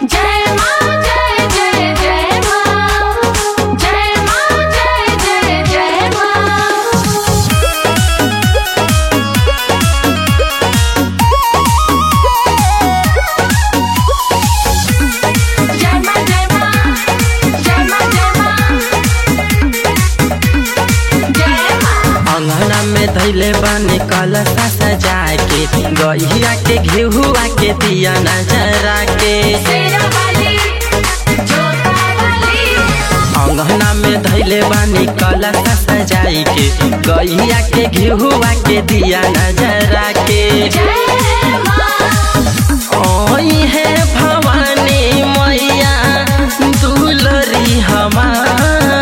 जय मां जय जय जय मां जय मां जय जय जय मां जय मां जय मां जय मां जय मां जय मां अंगना में धैले बानी कलशा सजा के गहिया के घेहुआ के दिया नजरा के शेरा वाली जोता वाली अंगना में धैले बानी कलशा सजाई के गहिया के घेहुआ के दिया नजरा के जय मां ओई है भवानी मैया दुलरी हमार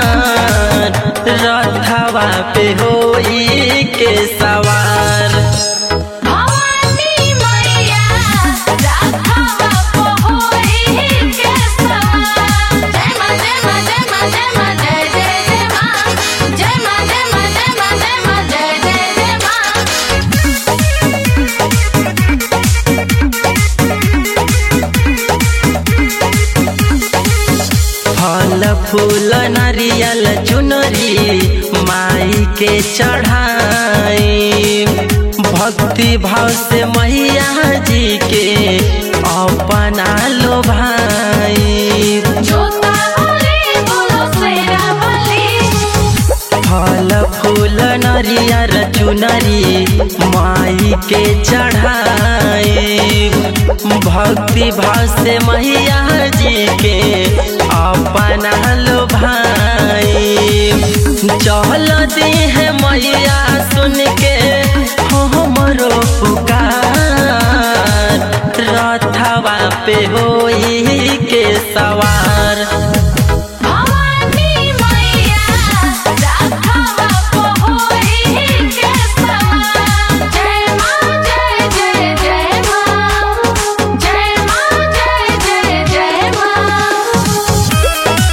रथवा पे होई के सवार भवानी मैया राधावा पहोई के सवार जय मां जय मां जय मां जय मां जय जय जय मां जय मां जय मां जय मां जय मां जय जय जय मां फल फूल नारियल चुनरी माई के चढ़ाई भक्ति भाव से मैया जी के अपना लो भाई जोता वाली बोलो शेरा वाली फल फूल नरियर चुनरी माई के चढ़ाई भक्ति भाव से मैया जी के अपना लो भाई चल दी है मैया सुन के हमरो पुकार रथवा पे होई के सवार भवानी मैया राधावा पहोई के सवार जय मां जय जय जय मां जय मां जय जय जय मां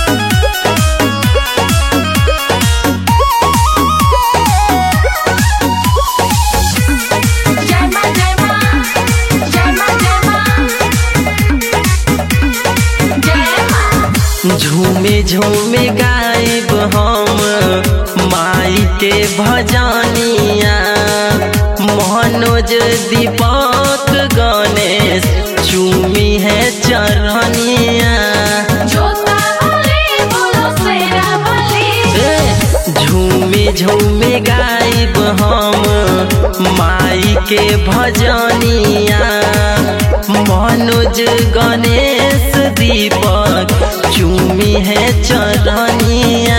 जय मां जय मां जय मां जय मां जय मां झूमे झूमे गायब हम माई के भजनिया मनोज दीपक गणेश चूमी है चरनिया जोता वाली बोलो शेरा वाली ए, झूमे झूमे गायब हम माई के भजनिया मनोज गणेश दीपक चूमी है चरनिया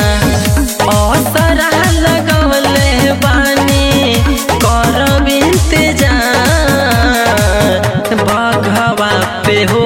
असरा लगवले बानी करब इंतजार बघवा पे हो